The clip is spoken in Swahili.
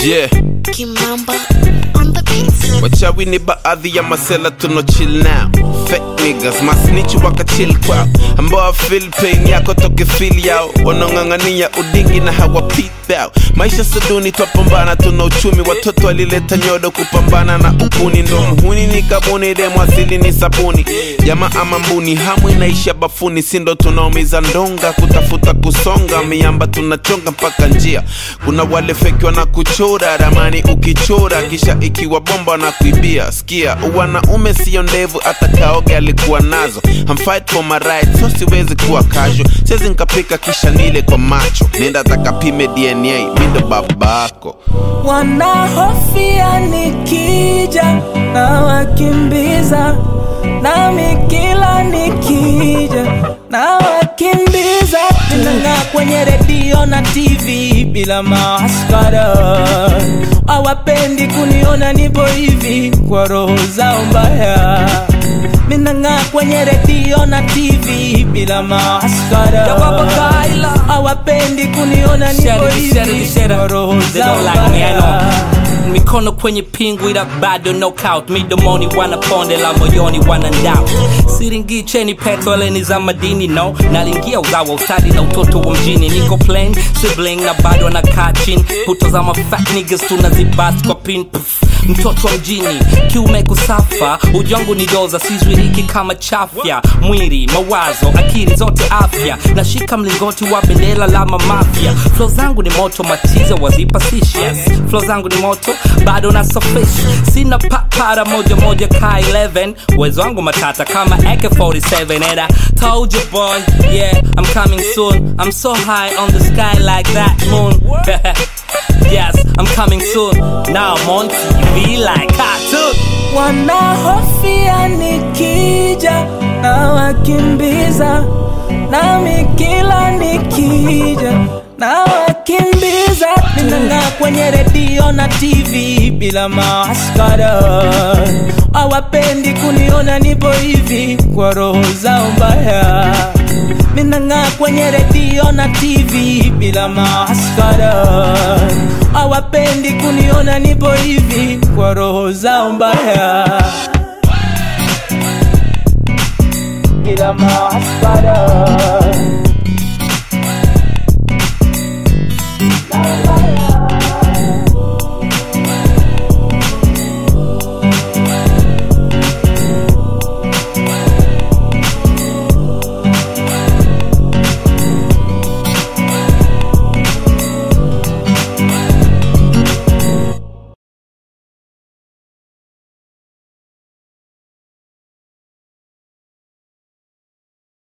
yeah Kimamba on the beats. wachawi ni baadhi ya masela tuno chill now fake niggas masnichi wakachill kwao ambao feel pain yako toke feel yao wanaong'ang'ania udingi na hawapit out maisha saduni twapambana tuna uchumi watoto walileta nyodo kupambana na ukuni ndo mhuni ni kabuni demu asili ni sabuni jamaa ama mbuni hamu inaisha bafuni sindo tunaumiza ndonga kutafuta kusonga miamba tunachonga mpaka njia kuna wale feki wana kuchora ramani ukichora kisha ikiwa bomba na kuibia sikia wanaume sio ndevu hata kaoge alikuwa nazo I'm fight for my right so siwezi kuwa casual siwezi nkapika kisha nile kwa macho nenda takapime dna mindo babako wanahofia nikija na wakimbiza nami kila nikija na wakimbiza tunang'aa kwenye redio na tv bila maskara hawapendi kuniona nipo hivi kwa roho zao mbaya minang'aa kwenye redio na tv bila maskara hawapendi kuniona nipo Shut it, shut hivi it, shut kwa it. roho They zao don't like me, I mbaya know. mikono kwenye pingu ila bado knockout midomoni wanaponde la moyoni wanandao siringicheni petroleni za madini no nalingia uzawa ustadi na utoto wa mjini niko plain sibling na bado anakaa chini hutazama fat niggas tunazibast kwa pin Pff, mtoto wa mjini kiume kusafa ujangu ni doza sizwiriki kama chafya mwili mawazo akili zote afya nashika mlingoti wa bendera la mamafya flo zangu ni moto matiza wazipa sishas flo zangu ni moto bado na sofish sina papara moja moja ka 11 uwezo wangu matata kama ak47 and i told you boy yeah i'm coming soon i'm so high on the sky like that moon yes i'm coming soon now i'm on tv like cartoon wanahofia nikija na wakimbiza nami kila nikija na wakimbiza ninang'aa kwenye redio na tv bila maskara hawapendi kuniona nipo hivi kwa roho zao mbaya minang'aa kwenye redio na tv bila maskara hawapendi kuniona nipo hivi kwa roho zao mbaya bila maskara